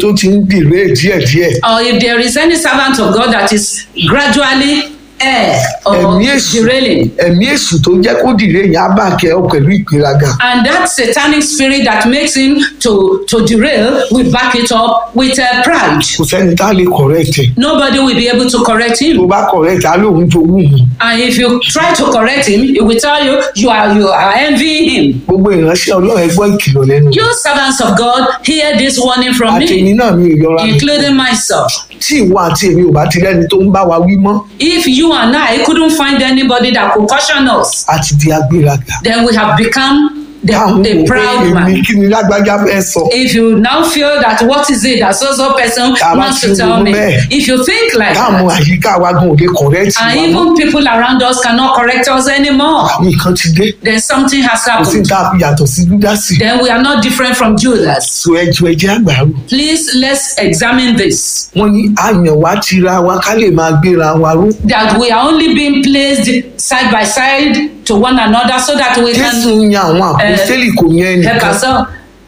tó ti ń dìré díẹ̀díẹ̀ or if there is any servant of God that is gradually air or ẹ̀mí èṣù derailing. ẹ̀mí èṣù tó jẹ́ kó dìré yẹn á bà kẹ́ ọ pẹ̀lú ìgbéraga And that satanic spirit that makes him to, to derail, we back it up with uh, pride. kò sẹ́ni tá a lè correct ẹ̀ Nobody will be able to correct tó him. bá correct á lóun jowú mu And if you try to correct him, he will tell you you are you are envying him. gbogbo ìránṣẹ́ ọlọ́run ẹ gbọ́ ìkìlọ̀ lẹ́nu You servants of God, hear this warning from àtẹ̀mí me, náà mi ò yọra mi. including myself. tí ìwọ àti èmi ò bá ti rẹ́ni tó ń bá wa wí mọ́ If you and I couldn't find anybody that could caution us, a ti di agbéraga then we have become the, káwọn the wò pé proud èmi man. kí ni lágbájá fẹ́ sọ If you now feel that what is it that so so person Ká má wants ti to tell ronú me, bẹ́ẹ̀. if you think like káwọn that, àyíká wa gan ò lè correct and wa mọ́ even people around us cannot correct us anymore, àwọn nǹkan ti dé then something has kò sí happened. tá a fi yàtọ̀ sí júdásì Then we are not different from Judas. so ẹjọ́ ẹjẹ́ àgbàrú Please let's examine this. wọ́n ní àyàn wá tira wa ká lè máa gbéra wa ró That we are only being placed side by side to one another so that we jésù can yan àwọn àpòstélì kò yan help ẹnìkan ourselves.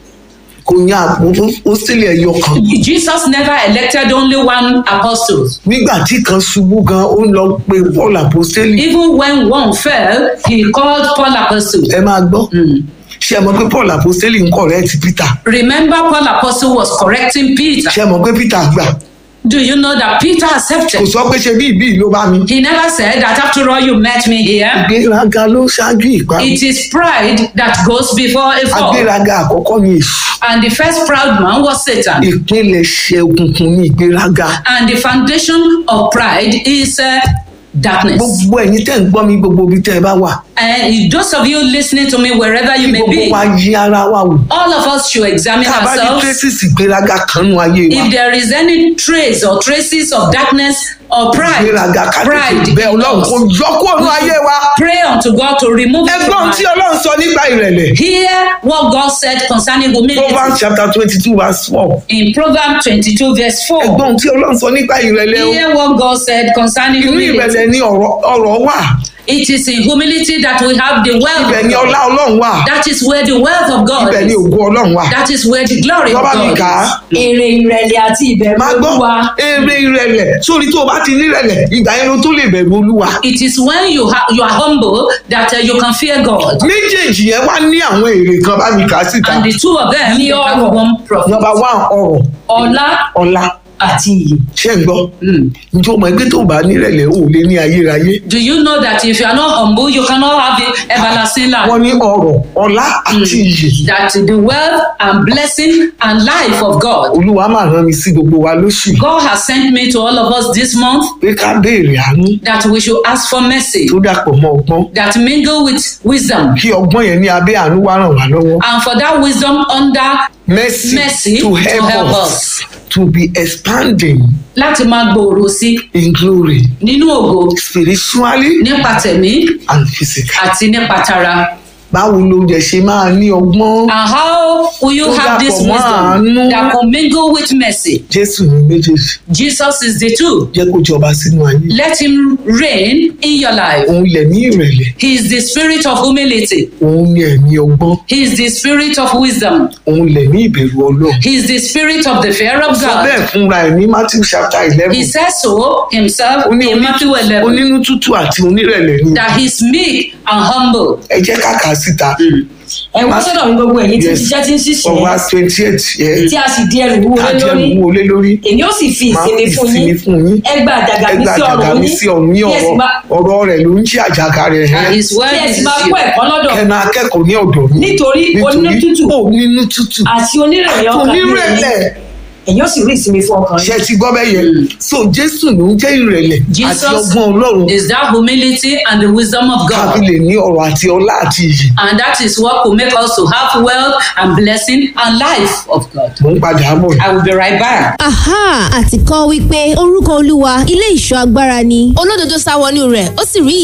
kò yan àpòstélì ẹyọ kan Jesus never elected only one apostle. nígbà tí kan ṣubú gan ó ń lọ pe paul àpòstélì Even when one fell, he called Paul apostle. ẹ máa gbọ́ ṣé ẹ mọ̀ pé paul àpòstélì ń correct peter Remember, Paul apostle was correcting Peter. ṣé ẹ mọ̀ pé peter gbà Do you know that Peter kò accepted? sọ pé ṣe bí ìbí ló bá mi He never said that after all you met me here. ìgbéraga ló ṣáájú ìparun It is pride that goes before a fall. agbéraga àkọ́kọ́ ni èṣù And the first proud man was Satan. ìpilẹ̀ṣẹ̀ òkùnkùn ní ìgbéraga And the foundation of pride is uh, darkness. gbogbo ẹ̀yin tẹ́ ń gbọ́ mi gbogbo ibi tẹ́ ẹ bá wà And those of you listening to me wherever you kí may gbogbo be, wa yí ara wa wò all of us should examine tá a bá rí ourselves. traces ìgbéraga kan nú ayé wa If there is any trace or traces of darkness or pride, ìgbéraga ká pride, tètè bẹ in ọlọ́run us, kó yọ kúrò nú ayé wa pray unto God to remove it from ẹgbọ́n tí our ọlọ́run sọ nípa ìrẹ̀lẹ̀ Hear what God said concerning humility proverbs chapter twenty two verse four in Proverbs 22, verse 4. ẹgbọ́n tí ọlọ́run sọ nípa ìrẹ̀lẹ̀ o Hear what God said concerning inú humility. ìrẹ̀lẹ̀ ni ọ̀rọ̀ ọ̀rọ̀ wà It is in humility that we have the wealth ibẹ̀ of ni God. ọlá ọlọ́run wà That is where the wealth of God ibẹ̀ ni is. ògo ọlọ́run wà That is where the glory of lọ́ba mi God kà á is. èrè ìrẹ̀lẹ̀ àti ìbẹ̀rù máa gbọ́ olúwa èrè ìrẹ̀lẹ̀ sórí tó o bá ti ní ìrẹ̀lẹ̀ ìgbà yẹn ló tó lè bẹ̀rù olúwa It is when you, ha- you are humble that uh, you can fear God. méjèèjì yẹn wá ní àwọn èrè kan bá mi kà á síta And the two of them Ní they have ọrọ̀. one profit. nọ́mbà one ọrọ̀ ọlá ọlá àti iyì ṣé ń gbọ́ njẹ́ o mọ̀ ẹgbẹ́ tó o bá ní ìrẹ̀lẹ̀ o ò lè ní ayérayé Do you know that if you are not humble, you cannot have the everlasting life? wọ́n ní ọrọ̀ ọlá àti iyì that the wealth and blessing and life of God. olúwa máa rán mi sí gbogbo wa lóṣù yìí God has sent me to all of us this month pé ká béèrè àánú that we should ask for mercy tó dàpọ̀ mọ́ ọgbọ́n that mingle with wisdom kí ọgbọ́n yẹn ní abẹ́ àánú wá ràn wá lọ́wọ́ and for that wisdom under mercy, mercy to help, help us, us to be expanding láti máa gbòòrò sí in glory nínú ògo spiritually nípa tẹ̀mí and physically. àti nípa tara. báwo ló jẹ ṣe máa ní ọgbọ́n And how will you Tó have this dàpọ̀ mọ́ wisdom àánú. that will mingle with mercy? jésù ní méjèèjì Jesus is the two. jẹ́ kó jọba sínú ayé Let him reign in your life. òun lẹ̀ ní ìrẹ̀lẹ̀ He is the spirit of humility. òun ní ẹ̀mí ọgbọ́n He is the spirit of wisdom. òun lẹ̀ ní ìbẹ̀rù ọlọ́run He is the spirit of the fear of sọ God. bẹ́ẹ̀ fúnra ẹ̀ ní matthew chapter eleven He says so himself ó ní in Matthew 11 onínú tútù àti onírẹ̀lẹ̀ ni that he's meek and humble. ẹ jẹ́ kàkà síta ẹ wá sọ́dọ̀ mi gbogbo ẹ̀yin tí Yes. iṣẹ́ tí ń for ṣiṣẹ́ verse twenty eight yẹ tí a sì di ẹrù wúwo lé kájẹ́ lórí ìwúwo lé lórí èmi ó sì fi máa ìsinmi fi fún ìsinmi yín fún yín ẹ gba àjàgà mi ẹgbẹ́ sí àjàgà ọrùn mi yín sí ọ̀run ní kí ẹ sì ọ̀rọ̀ máa- ọ̀rọ̀ rẹ̀ ló ń ṣe àjàgà rẹ̀ And hẹ́ his word kí ẹ is sì máa you. kó ẹ̀kọ́ lọ́dọ̀ kẹ́nu akẹ́kọ̀ọ́ ní ọ̀dọ̀ mi nítorí onínútútù onínú tútù àti onírẹ̀lẹ̀ ọkàn ní onírẹ̀lẹ̀ ẹ̀yin ó sì rí ìsinmi fún ọkàn yín ṣe ti gbọ́ bẹ́ẹ̀ yẹn so jésù ló ń jẹ́ ìrẹ̀lẹ̀ àti Jesus ọgbọ́n ọlọ́run is that humility and the wisdom of kábí God. lè ní ọrọ̀ àti ọlá àti iyì And that is what will make us to have wealth and blessing and life of God. mò ń padà bọ̀ I will be right back. aha àti kọ́ wípé orúkọ olúwa ilé ìṣọ́ agbára ni olódodo sá wọnú rẹ̀ ó sì rí